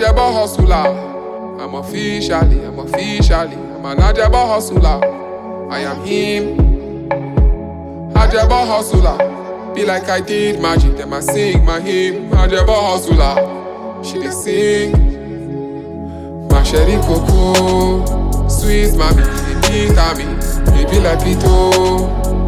Ajabo hustler. I'm officially, I'm officially, I'm an Ajabo hustler. I am him. Ajabo hustler. Be like I did magic, then I sing my hymn. Ajabo hustler. She dey sing. My sherry cocoa, sweet mommy, the beat at me, it be like pito.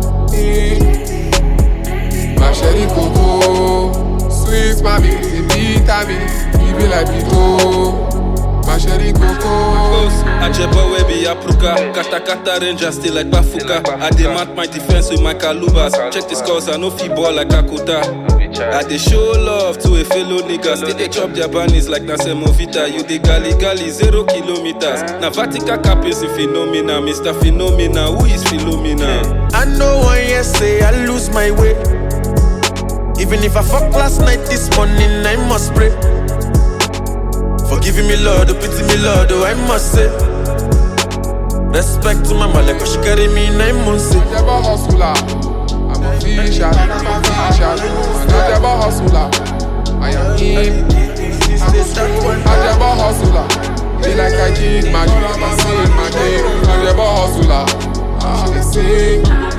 Eh. My sherry cocoa, sweet mommy, the beat at me, it be like pito. My sherry cocoa. Close, Ajebo we be Apruka Kata kata ranger still like Bafuka I dey mount my defense with my calubas Check the scores, I no fit ball like Akuta I dey show love to a fellow nigga Still dey chop their bunnies like na Semovita You dey gali gali zero kilometers Na Vatican cap is a phenomena Mr. Phenomena, who is Philomena? I know one year say I lose my way. Even if I fuck last night, this morning I must pray. Forgiving me, Lord, oh, pity me, Lord, oh, I must say. Respect to my mother, cause she carry me nine months. eh. Ajabo hustler. I'm official, I'm official. An Ajabo hustler. I am him. Ajabo hustler. Be like I did magic, I sing my name. Ajabo hustler. She dey sing.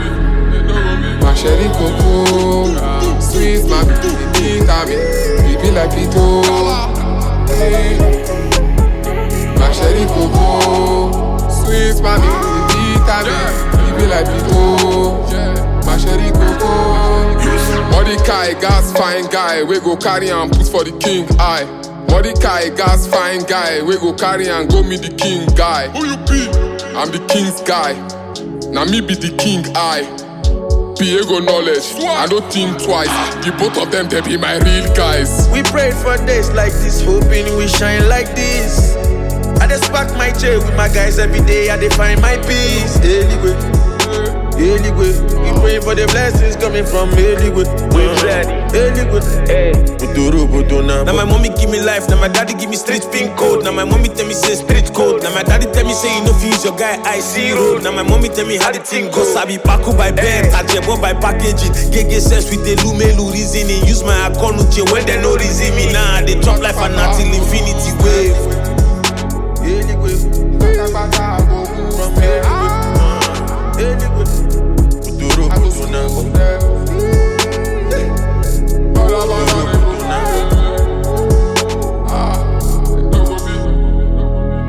My sherry cocoa, sweet mommy, the beat at me, it be like pito. Eh. My sherry cocoa, sweet mommy, the beat at me, it be like pito. My sherry cocoa. Mordecai, gas fine guy, we go carry and put for the king eye. Mordecai, gas fine guy, we go carry and go meet the king guy. Who you be? I'm the king's guy. Now me be the king eye. Piego knowledge, I don't think twice. The both of them, they be my real guys. We prayed for days like this, hoping we shine like this. I just pack my chair with my guys every day, I dey find my peace. Anyway, anyway, we praying for the blessings coming from anyway. We ready, anyway. Hey, Buduru Buduna. Now my mommy give me life, now my daddy give me street pin code. Now my mommy tell me say street code. Now my daddy tell me say you know fi use your guy I see road. Now my mommy tell me how the thing go. Sabi paku by bed, tajebo by packaging. Gege sense with the lumelu reasoning. Use my account uche when they no reason me. Nah, they chop life and not